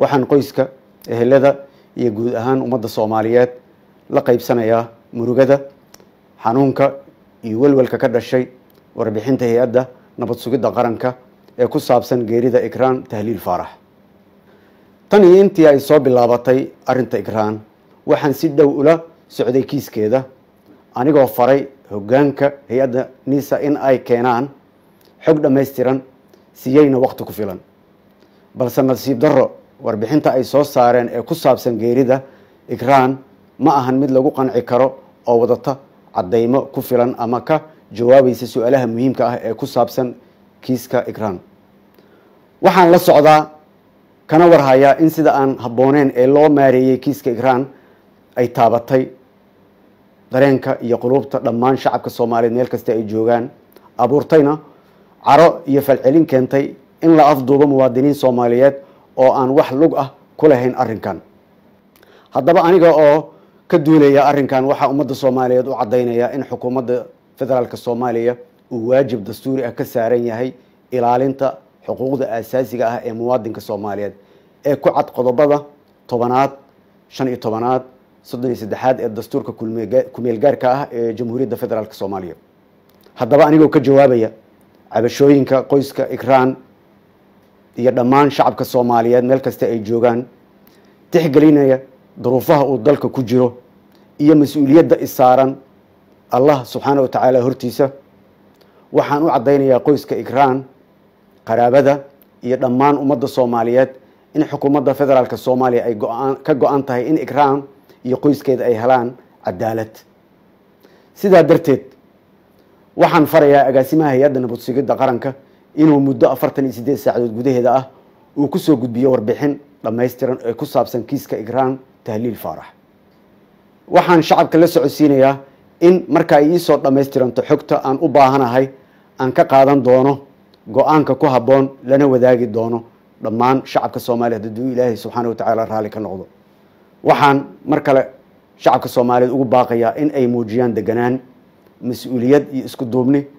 waxaan qoyska ehelada iyo guud ahaan ummadda soomaaliyeed la qaybsanayaa murugada xanuunka iyo welwelka ka dhashay warbixinta hay-adda nabad sugidda qaranka ee ku saabsan geerida ikraan tahliil faarax tan iyo intii ay soo bilaabatay arrinta ikraan waxaan si dhow ula socday kiiskeeda anigoo faray hoggaanka hay-adda nisa in ay keenaan xog dhammaystiran siyeyna waqti ku filan balse nasiib darro warbixinta ay soo saareen ee ku saabsan geerida ikraan ma ahan mid lagu qanci karo oo wadata caddaymo ku filan ama ka jawaabaysa su-aalaha muhiimka ah ee ku saabsan kiiska ikraan waxaan la socdaa kana warhayaa in sida aan habbooneen ee loo maareeyey kiiska ikraan ay taabatay dareenka iyo quluubta dhammaan shacabka soomaaliyeed meel kasta ay joogaan abuurtayna caro iyo falcelin keentay in la afduubo muwaadiniin soomaaliyeed oo aan wax lug ah ku lahayn arrinkan haddaba aniga oo ka duulaya arrinkan waxaa ummadda soomaaliyeed u caddaynaya in xukuumadda federaalk soomaaliya uu waajib dastuuri ah ka saaran yahay ilaalinta xuquuqda aasaasiga ah ee muwaadinka soomaaliyeed ee ku cad qodobada tobanaad shan iyo tobanaad soddon iyo saddexaad ee dastuurka kumeel gaarka ah ee jamhuuriyadda federaalk soomaaliya haddaba anigoo ka jawaabaya cabashooyinka qoyska ikraan iyo dhammaan shacabka soomaaliyeed meel kasta ay joogaan tixgelinaya duruufaha uu dalka ku jiro iyo mas-uuliyadda isaaran allah subxaana wa tacaala hortiisa waxaan u caddaynayaa qoyska ikraan qaraabada iyo dhammaan ummadda soomaaliyeed in xukuumadda federaalk soomaaliya ay go-aan ka go-an tahay in ikraan iyo qoyskeeda ay helaan cadaalad sidaa darteed waxaan farayaa agaasimaha hay-adda nabad sugidda qaranka inuu muddo afartan iyo siddeed saacadood gudaheeda ah uu kusoo gudbiyo warbixin dhammaystiran ee ku saabsan kiiska ikraan tahliil faarax waxaan shacabka la socodsiinayaa in marka ay iisoo dhammaystiranto xogta aan u baahanahay aan ka qaadan doono go-aanka ku habboon lana wadaagi doono dhammaan shacabka soomaaliyeed hadduu ilaahay subxaana wa tacaala raalli ka noqdo waxaan mar kale shacabka soomaaliyeed ugu baaqayaa in ay muujiyaan deganaan mas-uuliyad iyo isku duubni